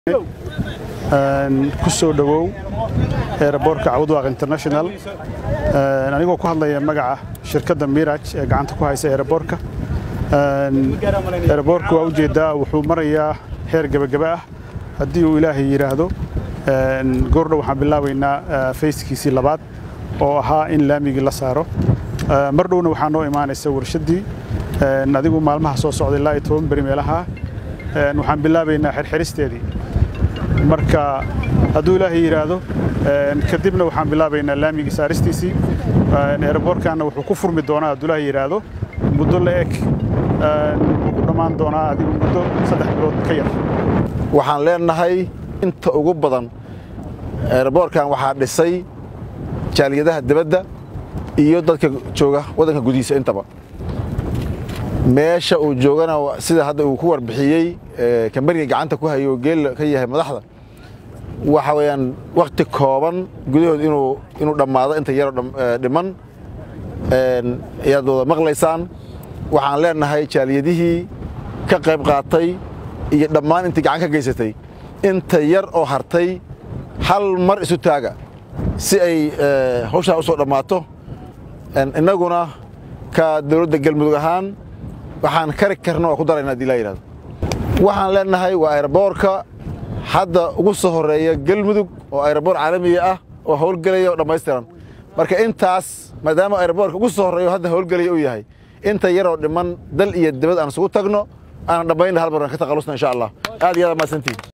ku soo dhowow eeraboorka cawdwaaq international anigoo ku hadlaya magaca shirkadda miraj ee gacanta ku haysa eeraboorka eeraboorka waa ujeeddaa wuxuu marayaa heer gebagaba ah haddii uu ilaahay yidhaahdo goordhow waxaan bilaabaynaa fayskiisii labaad oo ahaa in laamigii la saaro mar dhowna waxaa noo imaanaysa warshaddii adigu maalmaha soo socda ilaa iyo toban beri meelaha waxaan bilaabaynaa xirxiristeedii marka hadduu ilaahay yidhaahdo kadibna waxaan bilaabaynaa laamigii saaristiisii eeraboorkaanna wuxuu ku furmi doonaa hadduu ilaahay yidhaahdo muddo la eg wuxuu ku dhammaan doonaa adigu muddo saddex bilood ka yar waxaan leenahay inta ugu badan eeraboorkan waxaa dhisay jaaliyadaha dibadda iyo dadka jooga waddanka gudihiisa intaba meesha uu joogana sida hadda uu ku warbixiyey kambaniga gacanta ku hayo geel ka yahay madaxda waxa weeyaan wakhti kooban gudahood inuu inuu dhammaado inta yaroo dhiman ayaad wada maqlaysaan waxaan leenahay jaaliyadihii ka qayb qaatay iyo dhammaan intii gacan ka geysatay inta yar oo hartay hal mar isu taaga si ay hawshaa u soo dhammaato innaguna ka dawladda galmudug ahaan waxaan kari karna waa ku darayna hadii laa yidhahdo waxaan leenahay waa ayraboorka hadda ugu soo horreeya galmudug oo ayraboor caalamiga ah oo howlgelaya oo dhammaystiran marka intaas maadaama ayraboorka ugu soo horreeya oo hadda howlgelaya uu yahay inta yaroo dhiman dal iyo dibad aan isugu tagno aanan dhammaynna hal mar aan ka taqalusna insha allah aad iyo aad mahadsantihin